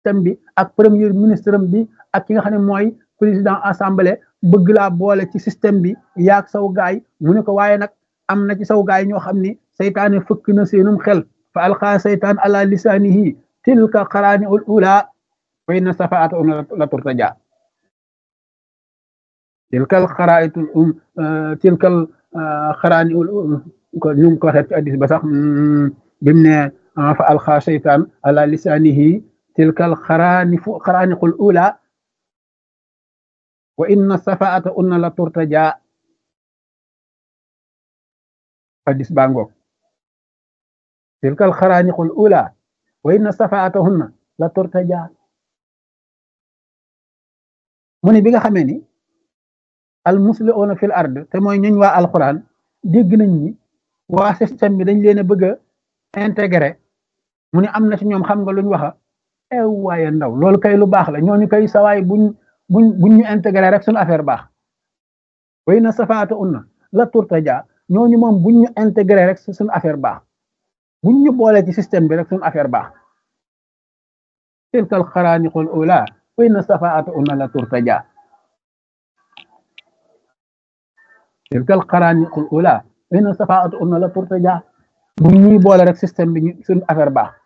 système bi ak premier ministre bi ak ki nga xam ne mooy président assemblée bëgg laa boole ci système bi yaag saw gaay mu ne ko waaye nag am na ci saw gaay ñoo xam ni seytaane fëkk na seenum xel fa alqaa seytaan ala lisaanihi tilka xaraani ul ula wa inna safaata un la turtaja tilkal xaraayitul um tilkal xaraani ul ko ñu ko waxee ci addis ba sax bim ne fa alqaa seytaan ala lisaanihi tilkal xaraani fu xaraaniqul ula wa inna safaata unna la turtaja hadis baa ngoog tilkal xaraaniqul ula wa inna safaatahunna la turtaja mu ne bi nga xamee ni al musliuna fil ard te mooy ñuñ waa alquran dégg nañ ni waa système bi dañ leen a bëgg a intégré mu ne am na ci ñoom xam nga luñ waxa ew waaye ndaw loolu kay lu baax la ñooñu kay sawaay buñ buñ buñ ñu intégré rek suñu affaire baax way na safaata unna la turtaja ñooñu moom buñ ñu intégré rek suñu affaire baax buñ ñu boole ci système bi rek suñu affaire baax tilkal xaraaniqul ula way na safaata unna la turtaja tilkal xaraaniqul ula way na safaata unna la turtaja buñ ñuy boole rek système bi suñu affaire baax